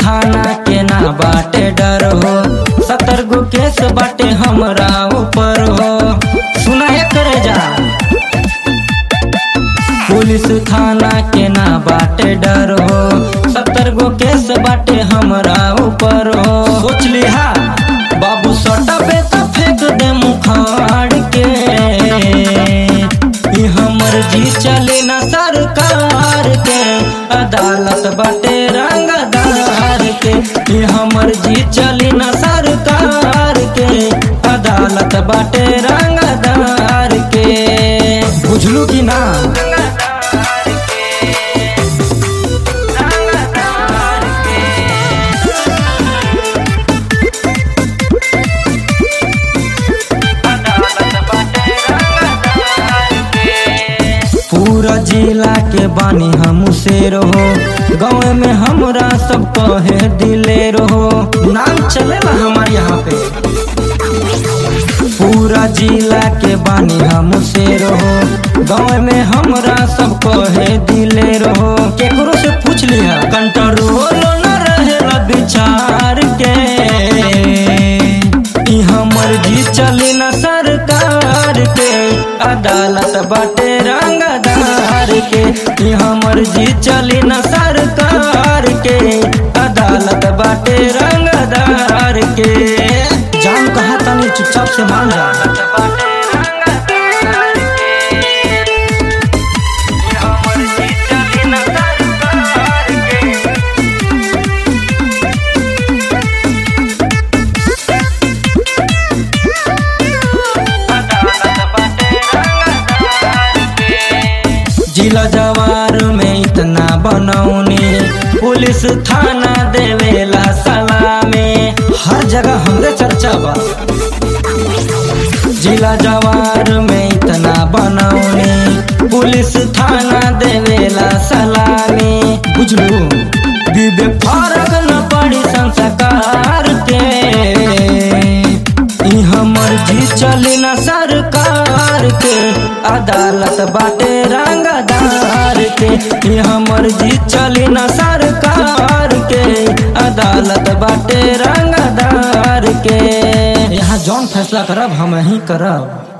थाना के ना बाटे डर हो सतर गो केस बाटे हमरा ऊपर हो सुना है करे जा पुलिस थाना के ना बाटे डर हो सत्तर गो केस बाटे हमरा ऊपर हो सोच लिहा बाबू सटा पे तो फेंक दे मुखाड़ के ई हमर जी चले ना सरकार के अदालत बाटे रंगदार के ई हमर जी चले ना सरकार के अदालत बाटे रंगदार के बुझलू कि ना पूरा जिला के बानी हम से रहो गाँव में हमरा सब कहे दिले रहो नाम चलेला हमारे यहाँ पे पूरा जिला के बानी हम से रहो गाँव में हमरा सब कहे दिले रहो केकरो से पूछ लिया कंट्रोल न रहेला विचार के ई हमर जी चली न सरकार के अदालत बाटे रंगदार के ई हमर जी चली न सरकार के अदालत बाटे रंगदार के जान कहा तनी चुपचाप से मान जा जिला जवार में इतना बनौनी पुलिस थाना देवेला सलामे हर जगह हमरे चर्चा बा जिला जवार में इतना बनौनी पुलिस थाना देवेला सलामे बुझलू विवेक फरक न पड़ी संस्कार के ई हमर जी चली न सरकार के अदालत बाटे रंगदार के ई हमर जी चली न सरकार के अदालत बाटे रंगदार के यहाँ जौन फैसला करब हम ही करब